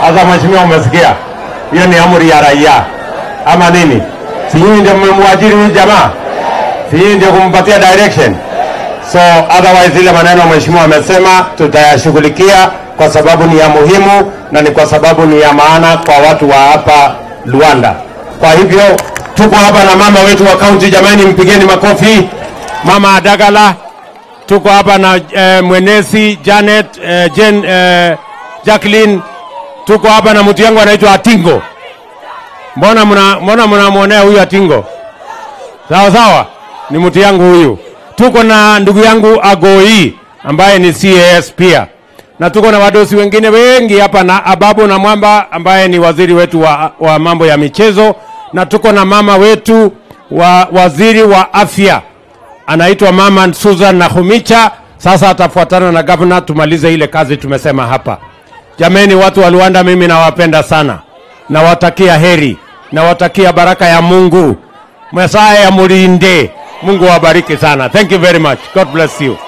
Sasa mheshimiwa, umesikia hiyo ni amri ya raia ama nini? Si nyinyi ndio mmemwajiri huyu jamaa? Si nyinyi ndio kumpatia direction? So otherwise ile maneno mheshimiwa amesema tutayashughulikia kwa sababu ni ya muhimu na ni kwa sababu ni ya maana kwa watu wa hapa Luanda. Kwa hivyo tuko hapa na mama wetu wa kaunti, jamani, mpigeni makofi. Mama Adagala, tuko hapa na eh, mwenesi Janet eh, Jen, eh, Jacqueline, tuko hapa na mtu yangu anaitwa Atingo. Mbona mna mbona mnamwonea huyu Atingo? Sawa sawa, ni mtu yangu huyu. Tuko na ndugu yangu Agoi ambaye ni CAS pia, na tuko na wadosi wengine wengi hapa na Ababu na Mwamba ambaye ni waziri wetu wa, wa mambo ya michezo, na tuko na mama wetu wa waziri wa afya anaitwa mama Susan Nakhumicha. Sasa atafuatana na gavana tumalize ile kazi tumesema hapa. Jameni, watu wa Luanda, mimi nawapenda sana, nawatakia heri, nawatakia baraka ya Mungu, Mesaya ya mulinde. Mungu awabariki sana. Thank you very much. God bless you.